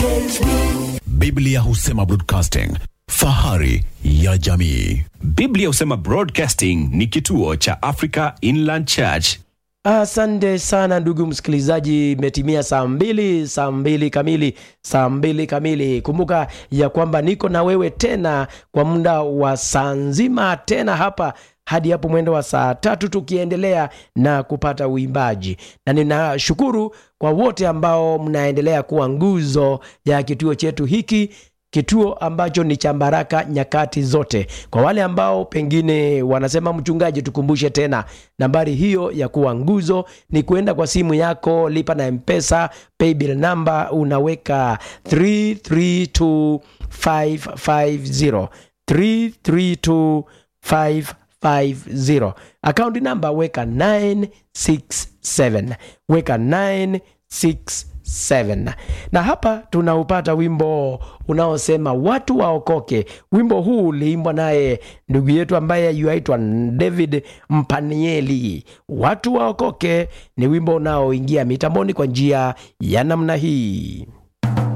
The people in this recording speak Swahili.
PHP, Biblia husema broadcasting, fahari ya jamii. Biblia husema Broadcasting ni kituo cha Africa Inland Church. Asante sana ndugu msikilizaji, imetimia saa mbili, saa mbili kamili, saa mbili kamili. Kumbuka ya kwamba niko na wewe tena kwa muda wa saa nzima tena hapa hadi hapo mwendo wa saa tatu tukiendelea na kupata uimbaji, na ninashukuru kwa wote ambao mnaendelea kuwa nguzo ya kituo chetu hiki kituo ambacho ni cha baraka nyakati zote. Kwa wale ambao pengine wanasema mchungaji, tukumbushe tena nambari hiyo ya kuwa nguzo ni kuenda kwa simu yako, lipa na mpesa paybill number, unaweka 332550 332550 akaunti namba weka 967 weka 967 na hapa tunaupata wimbo unaosema watu waokoke. Wimbo huu uliimbwa naye ndugu yetu ambaye yuaitwa David Mpanieli. Watu waokoke ni wimbo unaoingia mitamboni kwa njia ya namna hii.